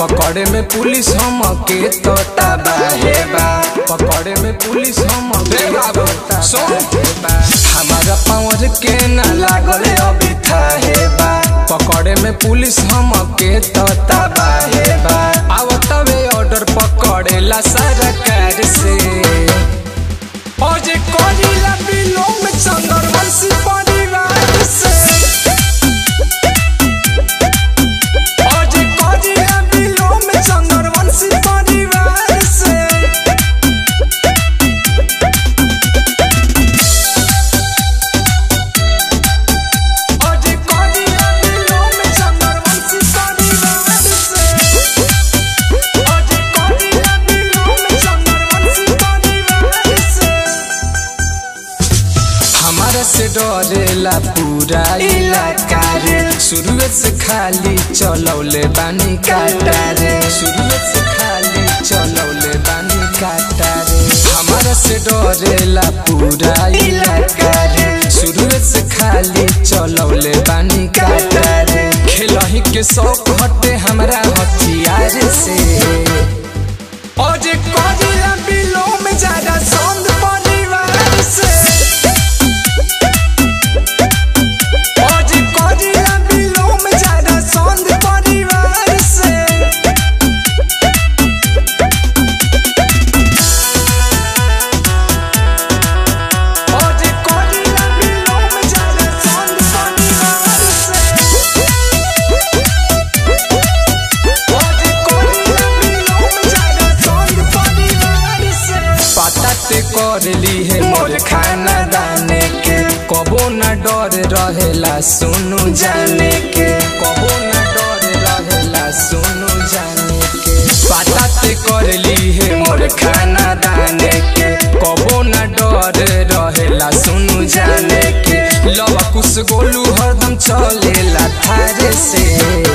पकड़े में पुलिस हम के तो तबाहे बा पकड़े में पुलिस हम के तो तबाहे बा हमारा पावर के ना लागल अभी थाहे बा पकड़े में पुलिस हम के तो तबाहे बा आवतवे ऑर्डर पकड़ेला सरकार से ओजे कोरिला बिलोंग चंद्रवंशी परिवार से ओजे कोरिला बिलोंग चंद्रवंशी परिवार से ओजे कोरिला बिलोंग चंद्रवंशी परिवार से ओजे कोरिला बिलोंग चंद्रवंशी परिवार से हमारा से डरेला पूरा इलाका रे शुरुए से खाली चलौले बानी काटा रे शुरुए से खाली चलौले बानी काटा रे हमारा से डरेला पूरा इलाका रे शुरुए से खाली चलौले बानी काटा रे खेलही के शौक हटे हमरा हथियार से ओजे कोजिला बिलो में ज्यादा सौंद परिवार से ओजे कोजिला बिलो में ज्यादा सौंद परिवार से ओजे कोजिला बिलो में ज्यादा सौंद परिवार से ओजे कोजिला बिलो में ज्यादा सौंद परिवार से पता ते कर ली है मोर खाना दाने के कबो न डर रहेला सुनु जाने के कबो न डर रहेला सुनु जाने के पता ते कर ली है मोर खाना दाने के कबो न डर रहेला सुनु जाने के लवा कुछ गोलू हरदम चलेला थारे से